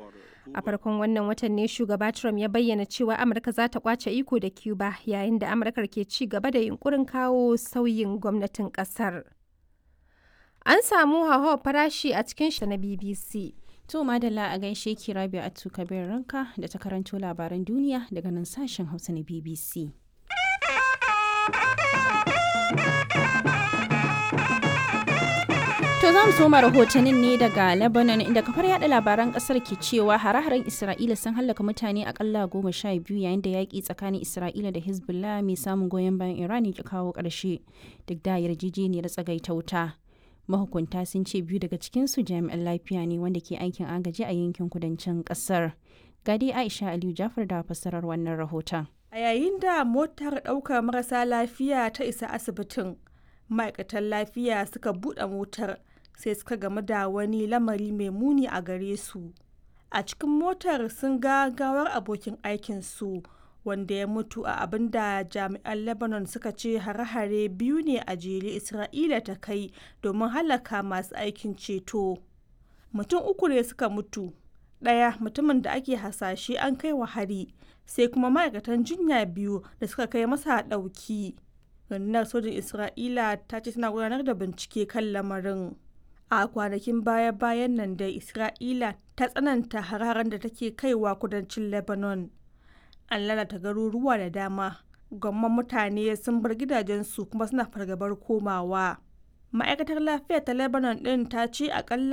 A farkon wannan watan ne shugaba Trump ya bayyana cewa Amurka za ta kwace iko da Cuba yayin da Amurkar ke ci gaba da yunkurin kawo sauyin gwamnatin kasar. An samu hauhawar farashi a cikin shi na BBC. To madalla a gaishe ki Rabi Atu Kabir Ranka da ta karanto labaran duniya daga nan sashen Hausa na BBC. To za mu soma rahotannin ne daga Lebanon inda kafar yada labaran kasar ke cewa hare-haren Isra'ila sun hallaka mutane akalla goma sha biyu yayin da yaƙi tsakanin Isra'ila da Hezbollah mai samun goyon bayan Iran ya kawo ƙarshe duk da yarjejeniyar tsagaita wuta. Mahukunta sun ce biyu daga cikinsu jami'an lafiya ne wanda ke aikin agaji a yankin kudancin ƙasar. Gadi Aisha Aliyu Jafar da fassarar wannan rahoton. A yayin da motar ɗaukar marasa lafiya ta isa asibitin, ma'aikatan lafiya suka buɗe motar sai suka gamu da wani lamari mai muni a gare su a cikin motar sun ga gawar abokin aikinsu wanda ya mutu a abin da jami'an lebanon suka ce hare-hare biyu ne a jere isra'ila ta kai domin halaka masu aikin ceto mutum uku ne suka mutu ɗaya mutumin da ake hasashe an kai wa hari sai kuma ma'aikatan jinya biyu da suka kai masa ɗauki rundunar sojin isra'ila ta ce tana gudanar da bincike kan lamarin a kwanakin baya-bayan nan da isra'ila ta tsananta hararen da take kaiwa kudancin lebanon an lalata garuruwa da dama gwamman mutane sun bar gidajensu kuma suna fargabar komawa ma'aikatar lafiya ta lebanon din ta ce akalla